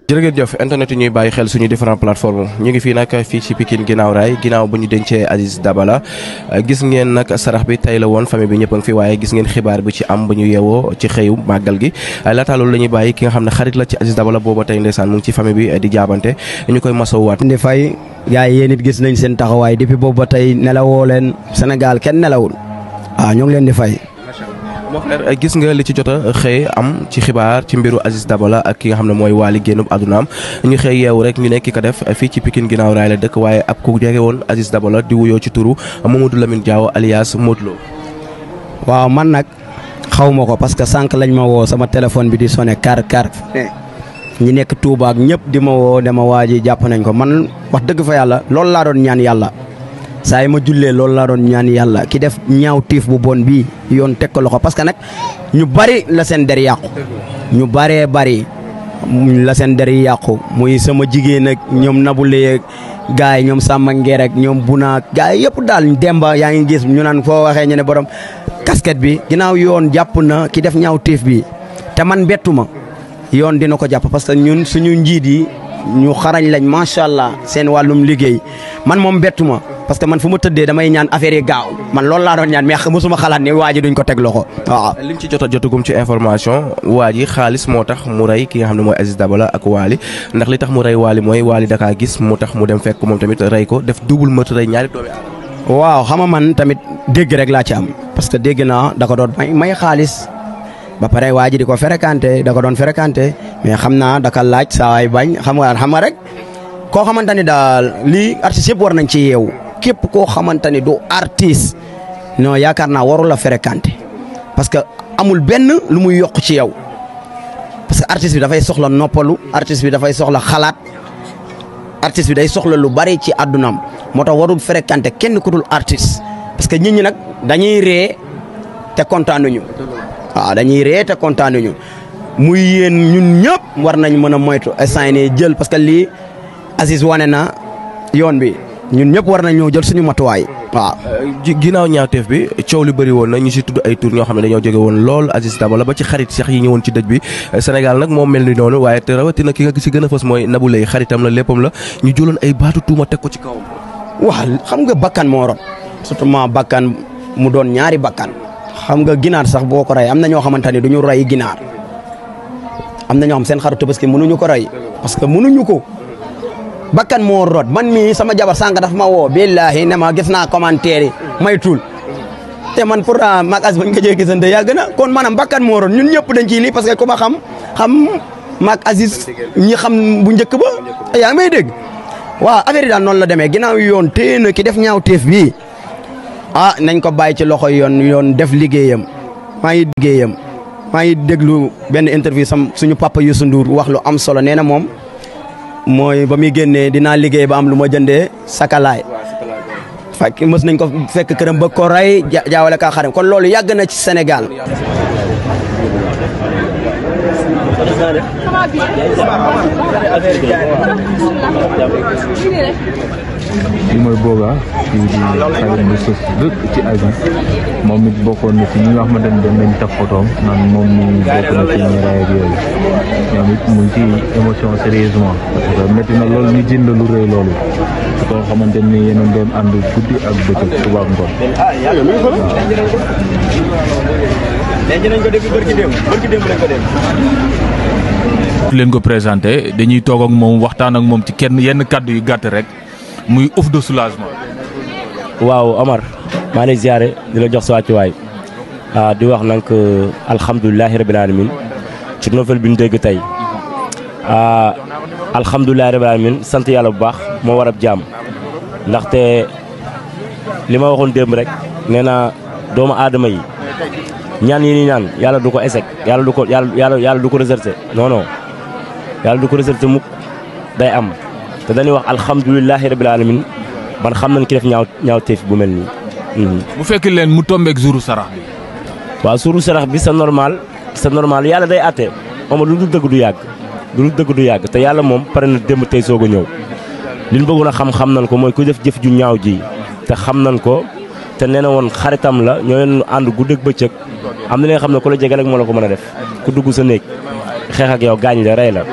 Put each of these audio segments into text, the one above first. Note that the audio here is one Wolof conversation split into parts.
jërëjëf internet yi ñuy bàyyi xel suñu différentes plateformes ñu ngi fii nag fii ci Pikine ginnaaw raay ginnaaw bu ñu dencee Aziz Dabala gis ngeen nag sarax bi tey la woon famille bi ñëpp a ngi fi waaye gis ngeen xibaar bi ci am bu ñu yeewoo ci xëyu màggal gi laata loolu la ñuy bàyyi ki nga xam ne xarit la ci Aziz Dabala booba tey ndeysaan mu ngi ci famille bi di jaabante ñu koy masowwaat di fay gars yi yéen it gis nañ seen taxawaay depuis boobu ba tey nelawoo leen Sénégal kenn nelawul waaw ñoo ngi leen di fay. moo frère gis nga li ci jot a xëy am ci xibaar ci mbiru Aziz Dabala ak ki nga xam ne mooy Waly génnub àddunaam ñu xëy yeewu rek ñu ne ki ko def fii ci Pikine ginnaaw raay la dëkk waaye ab ku jege woon Aziz Dabala di wuyoo ci turu Mamadou Lamine Diaw alias Modou Lo. waaw man nag xaw ma ko parce que sànq lañ ma woo sama téléphone bi di sonné kar kar ñi nekk Touba ak ñëpp di ma woo dama waa ji jàpp nañ ko man wax dëgg fa yàlla loolu laa doon ñaan yàlla. saa yi ma jullee loolu laa doon ñaan yàlla ki def ñaaw tiif bu bon bii yoon teg ko loxo parce que nag ñu bari la seen der yàqu ñu baree bari la seen der yàqu muy sama jigéen ak ñoom nabulee ak gars yi ñoom sàmma ngeer ak ñoom bunaak gars yi yëpp daal demba yaa ngi gis ñu naan foo waxee ñu ne borom casquette bi ginnaaw yoon jàpp na ki def ñaaw tiif bi te man bettu ma yoon dina ko jàpp parce que ñun suñu njiit yi ñu xarañ lañ macha allah seen wàllum liggéey man moom bettu ma parce que man fu ma tëddee damay ñaan affaire yi gaaw man loolu laa doon ñaan mais mosuma xalaat ne waa ji duñ ko teg loxo waaw. liñ ci jot a jotagum ci information waa ji xaalis moo tax mu rey ki nga xam ne mooy Aziz Dabala ak Waly ndax li tax mu rey Waly mooy Waly dakaa gis mu tax mu dem fekk moom tamit rey ko def double meurtre rey ñaari doomi aadama. waaw xam nga man tamit dégg rek laa ci am parce que dégg naa da ko doon may may xaalis ba pare waa ji di ko fréquenté da ko doon fréquenté mais xam naa daka laaj saa waay bañ xam nga xam nga rek koo xamante ni daal lii artistes yëpp war nañ ci yeewu. képp koo xamante ni du artiste non yaakaar naa warul la fréquenter parce que amul benn lu muy yokk ci yow parce que artiste bi dafay soxla noppalu artiste bi dafay soxla xalaat artiste bi day soxla lu bari ci àddunaam moo tax warul fréquenter kenn ku dul artiste parce que nit ñi nag dañuy ree te kontaanuñu waaw dañuy ree te kontaanuñu muy yéen ñun ñëpp war nañ mën a moytu instant yii jël parce que lii Aziz wane na yoon bi. ñun ñëpp war nañ ñoo jël suñu matuwaay waaw. ginnaaw ñaawteef bi coow li bëri woon na ñu si tudd ay tur ñoo xam ne dañoo jóge woon lool Aziz Dabala ba ci xarit sax yi ñëwoon ci dëj bi Sénégal nag moo mel ni noonu waaye te rawatina ki nga si gën a fës mooy Nabou Leye xaritam la léppam la ñu jëloon ay baatu tuuma teg ko ci kawam. waaw xam nga bakkan moo rot surtout ma bakkan mu doon ñaari bakkan xam nga ginaar sax boo ko rey am na ñoo xamante ni du ñu rey ginaar am na ñoo xam seen xaru tabaski mënuñu ko rey parce que mënuñu ko. bakkan moo rot man mii sama jabar sànq dafa ma woo billahi ne ma gis naa commentaire yi may tuul te man pourtant mag as bañ ko jee gisante yàgg na kon maanaam bakkan moo rot ñun ñëpp dañ ciy lii parce que ku ma xam xam mag Aziz ñi xam bu njëkk ba yaa ngi may dégg waaw affaire yi daal noonu la demee ginnaaw yoon téye na ki def ñaaw teef bii ah nañ ko bàyyi ci loxo yoon yoon def liggéeyam maa ngi liggéeyam maa ngi déglu benn interview sam suñu papa Youssou Ndour wax lu am solo nee na moom mooy ba muy génnee dinaa liggéey ba am lu ma jëndee sakalaay fekk mës nañ ko fekk këram ba ko rey jaawale kaa xaram kon loolu yàgg na ci Sénégal li mooy booba kii di xarit bu sës dëkk ci Aziz moom it bokkoon na ci ñi nga xamante ne dem nañ taf photoom naan moom mi bokk na ci ñi raay ak yooyu ñoom it mu ngi ci émotion sérieusement parce que métti na loolu ñu jënd lu rëy loolu su ko xamante ni yéen a doon ànd guddi ak bëccëg suba ak ngoon leen ko présenté dañuy toog ak moom waxtaan ak moom ci kenn yenn kàddu yu gàtt rek muy ouf de soulagement. waaw Omar maa ngi lay ziare di la jox sa wàccuwaay ah di wax nag alhamdulilahi rabil alamin ci nouvelle bi ñu dégg tey ah alhamdulilahi rabil alamin sant yàlla bu baax moo war ab jaam ndaxte li ma waxoon démb rek nee naa doomu aadama yi ñaan yi ni ñaan yàlla du ko échec yàlla du ko yàlla yàlla yàlla du ko réservé non non yàlla du ko réservé mukk day am te dañuy wax alhamdulilahi rabil alamin ban xam nañ ki def ñaaw ñaaw teef bu mel nii. bu fekkee leen mu tombeek jouru sarax bi. waaw suuru sarax bi c'est normal c'est normal yàlla day àtte moom lu dul dëgg du yàgg lu dul dëgg du yàgg te yàlla moom pare na démb tey soog a ñëw li ñu bëggoon a xam-xam nañ ko mooy ku def jëf ju ñaaw ji te xam nañ ko te nee na woon xaritam la ñoo leen ànd guddeeg bëccëg am na li nga xam ne ku la jege rek moo la ko mën a def ku dugg sa néeg xeex ak yow gaañ la rey la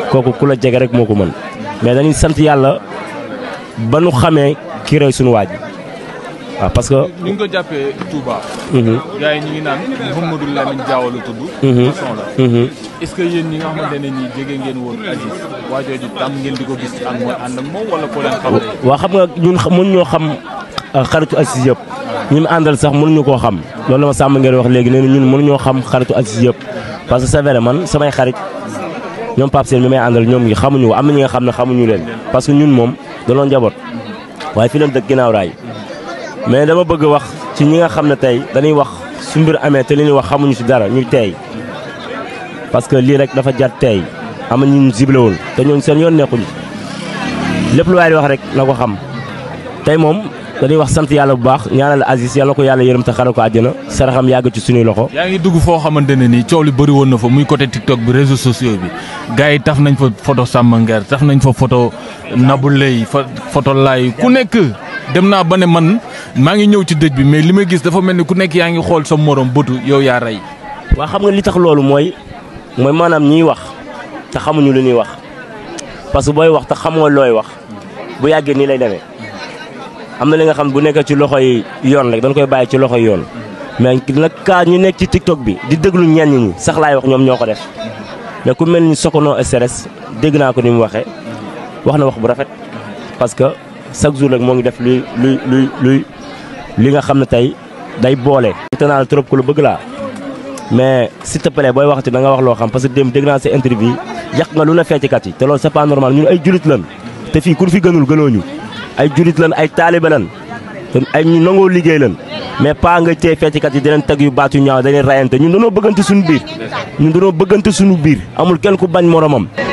kooku ku la jege rek moo ko mën mais dañuy sant yàlla ba nu xamee ki rey suñu waaj waaw parce que. ni nga ko jàppee Touba. gars yi ñu ngi naan Mouhamadou Lamine Diaw la tudd. façon la. est-ce que yéen ñi nga xamante ne nii jege ngeen woon Aziz waa jooju tam ngeen di ko gis ak mooy ànd ak moom wala ko leen xam. waa xam nga ñun mën ñoo xam xaritu Aziz yëpp ñi mu àndal sax mënuñu koo xam loolu la ma sàmm ngeen wax léegi nee na ñun mënuñoo xam xaritu Aziz yëpp parce que c'est vrai man samay xarit ñoom Pape Sène mi may àndal ñoom ngi xamuñu am na ñi nga xam ne xamuñu leen parce que ñun moom dañoo njaboot waaye fi leen dëkk ginnaaw raay mais dama bëgg wax ci ñi nga xam ne tey dañuy wax su mbir amee te li ñuy wax xamuñu ci dara ñuy teey parce que lii rek dafa jar teey am na ñu ziblewul te ñooñu seen yoon nekkuñu lépp lu waay di wax rek na ko xam tey moom dañuy wax sant yàlla bu baax ñaanal Aziz yàlla ko yàlla yërëm te xare ko àjjana saraxam yàgg ci suñuy loxo. yaa ngi dugg foo xamante ne nii coow li bëri woon na fa muy côté TikTok bi réseaux sociaux bi gars yi taf nañ fa photo Samba Nguer taf nañ fa photo Nabou Leye fa photo Laye ku nekk dem naa ba ne man maa ngi ñëw ci dëj bi mais li may gis dafa mel ni ku nekk yaa ngi xool sa morom bëtu yow yaa rey. waa xam nga li tax loolu mooy mooy maanaam ñiy wax te xamuñu lu ñuy wax parce que booy wax te xamoo looy wax bu yàggee nii lay demee am na li nga xam bu nekkee ci loxoy yoon rek dañ koy bàyyi ci loxoy yoon mais nag kaa ñu nekk ci TikTok bi di déglu ñenn ñi sax laay wax ñoom ñoo ko def mais ku mel ni Sokono SRS dégg naa ko ni mu waxee wax na wax bu rafet parce que chaque jour rek moo ngi def luy luy luy luy li nga xam ne tey day boole. te naa la trop ku lu bëgg laa mais s'il te plaît booy waxati da nga wax loo xam parce que démb dégg naa sa interview yàq nga lu ne fecckat yi te loolu c'est pas normal ñun ay julit lan te fii ku fi gënul gënoo ñu ay julit lan ay taalibe lan te ay ñu nangoo liggéey lan mais pas nga tey fecckat yi dinañ teg yu baat yu ñaaw dañuy rayante ñun dañoo bëggante suñu biir ñun dañoo bëggante suñu biir amul kenn ku bañ moromam